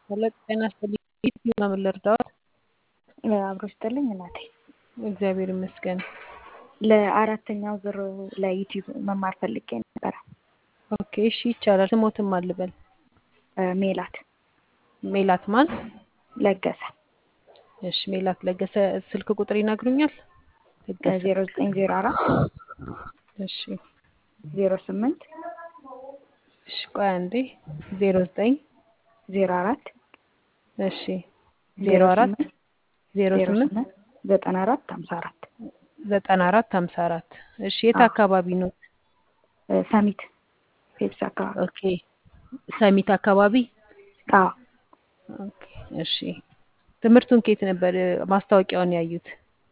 ሄሎ ጤና ይስጥልኝ በምን ልርዳዎት? አብሮ ይስጥልኝ እናቴ። እግዚአብሔር ይመስገን። ለአራተኛው ዙር ለዩቲዩብ መማር ፈልጌ ነበረ። ኦኬ እሺ ይቻላል። ስሞትም አልበል ሜላት ሜላት ማን? ለገሰ እሺ ሜላት ለገሰ ስልክ ቁጥር ይነግሩኛል? ለገሰ ዜሮ ዘጠኝ ዜሮ አራት እሺ ዜሮ ስምንት እሺ ቆይ አንዴ ዜሮ ዘጠኝ ዜሮ አራት እሺ ዜሮ አራት ዜሮ ዜሮ ስምንት ስምንት ዘጠና አራት ሀምሳ አራት ዘጠና አራት ሀምሳ አራት እሺ የት አዎ። አካባቢ ነው? ሰሚት ፔፕሲ አካባቢ ኦኬ ሰሚት አካባቢ አዎ ኦኬ እሺ ትምህርቱን ከየት ነበር ማስታወቂያውን ያዩት?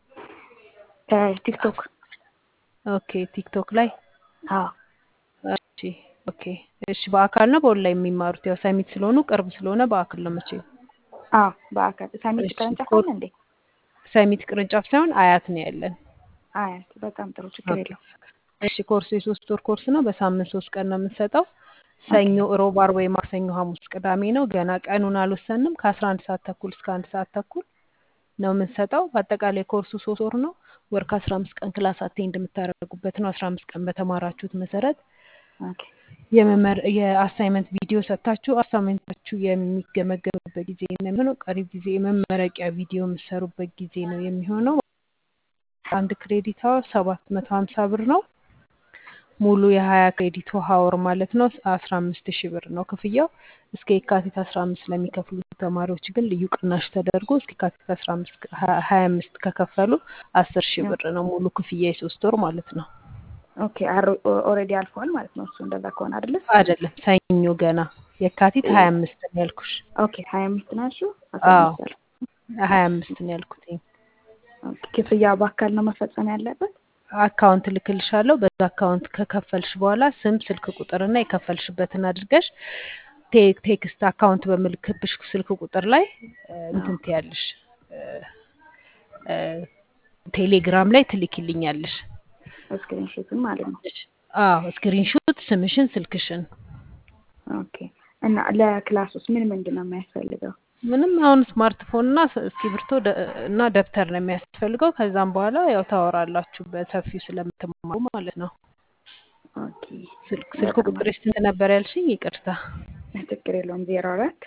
ቲክቶክ ኦኬ ቲክቶክ ላይ አዎ እሺ ኦኬ እሺ በአካል ነው በኦንላይን የሚማሩት? ያው ሰሚት ስለሆኑ ቅርብ ስለሆነ በአካል ነው መቼ አዎ በአካል ሰሚት እሺ ቅርንጫፍ ኮ- አለ እንዴ? ሰሚት ቅርንጫፍ ሳይሆን አያት ነው ያለን። አያት በጣም ጥሩ ችግር ኦኬ የለው እሺ ኮርሱ የሶስት ወር ኮርስ ነው። በሳምንት ሶስት ቀን ነው የምንሰጠው። ሰኞ፣ ሮብ፣ ዓርብ ወይ ማክሰኞ፣ ሐሙስ፣ ቅዳሜ ነው። ገና ቀኑን አልወሰንም። ከአስራ አንድ ሰዓት ተኩል እስከ አንድ ሰዓት ተኩል ነው የምንሰጠው። በአጠቃላይ ኮርሱ ሶስት ወር ነው። ወር ከአስራ አምስት ቀን ክላስ አቴንድ የምታደርጉበት ነው። አስራ አምስት ቀን በተማራችሁት መሰረት ኦኬ የመመር የአሳይመንት ቪዲዮ ሰጥታችሁ አሳይመንታችሁ የሚገመገምበት ጊዜ ነው የሚሆነው። ቀሪ ጊዜ የመመረቂያ ቪዲዮ የምሰሩበት ጊዜ ነው የሚሆነው። አንድ ክሬዲት ሀወር ሰባት መቶ ሀምሳ ብር ነው። ሙሉ የሀያ ክሬዲት ሀወር ማለት ነው አስራ አምስት ሺህ ብር ነው ክፍያው። እስከ የካቲት አስራ አምስት ለሚከፍሉ ተማሪዎች ግን ልዩ ቅናሽ ተደርጎ እስከ የካቲት አስራ አምስት ሀያ አምስት ከከፈሉ አስር ሺህ ብር ነው ሙሉ ክፍያ የሶስት ወር ማለት ነው። ኦኬ ኦልሬዲ አልፈዋል ማለት ነው። እሱ እንደዛ ከሆነ አይደለ? አይደለም ሰኞ ገና የካቲት ሀያ አምስት ነው ያልኩሽ። ኦኬ ሀያ አምስት ናችሁ? አስራ አዎ አምስት አለ። ሀያ አምስት ነው ያልኩት። ኦኬ ክፍያ በአካል ነው መፈጸም ያለበት? አካውንት ልክልሻለሁ። በዛ አካውንት ከከፈልሽ በኋላ ስም፣ ስልክ ቁጥርና የከፈልሽበትን አድርገሽ ቴ- ቴክስት አካውንት በምልክብሽ ስልክ ቁጥር ላይ እ፣ እንትን ትያለሽ እ፣ እ፣ ቴሌግራም ላይ ትልኪልኛለሽ። ስክሪንሾትን ማለት ነው። አዎ ስክሪንሾት፣ ስምሽን፣ ስልክሽን ኦኬ እና ለክላስ ውስጥ ምን ምንድን ነው የሚያስፈልገው? ምንም አሁን ስማርትፎን እና ስ- እስክሪብቶ ደ- እና ደብተር ነው የሚያስፈልገው። ከዛም በኋላ ያው ታወራላችሁ በሰፊው ስለምትማሩ ማለት ነው። ኦኬ ስልክ ስልክ በጣም ቁጥርሽ ስንት ነበር ያልሽኝ? ይቅርታ። አሪፍ። ችግር የለውም። ዜሮ አራት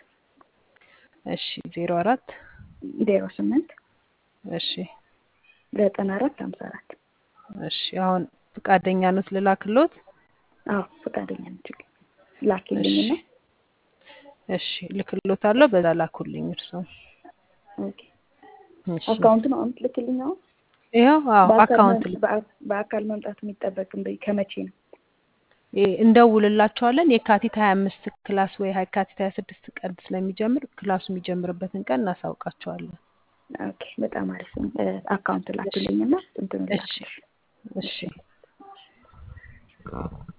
እሺ ዜሮ አራት ዜሮ ስምንት እሺ ዘጠና አራት ሀምሳ አራት እሺ አሁን ፈቃደኛ ኖት ልላክሎት? አዎ ፈቃደኛ ነች። እሺ ላኪልኝና እሺ ልክሎታለሁ። በዛ ላኩልኝ እርሶ። ኦኬ እሺ አካውንቱን አሁን ትልክልኝ አሁን ይኸው አዎ በአካል አካውንት መም- ልክ በአ- በአካል መምጣት የሚጠበቅም ከመቼ ነው? ይ- እንደውልላቸዋለን። የካቲት ሀያ አምስት ክላስ ወይ የካቲት ሀያ ስድስት ቀን ስለሚጀምር ክላሱ የሚጀምርበትን ቀን እናሳውቃቸዋለን። ኦኬ በጣም አሪፍ ነው። እ፣ አካውንት እሺ ላኪልኝና እንትኑ እሺ ላክልሽ። እሺ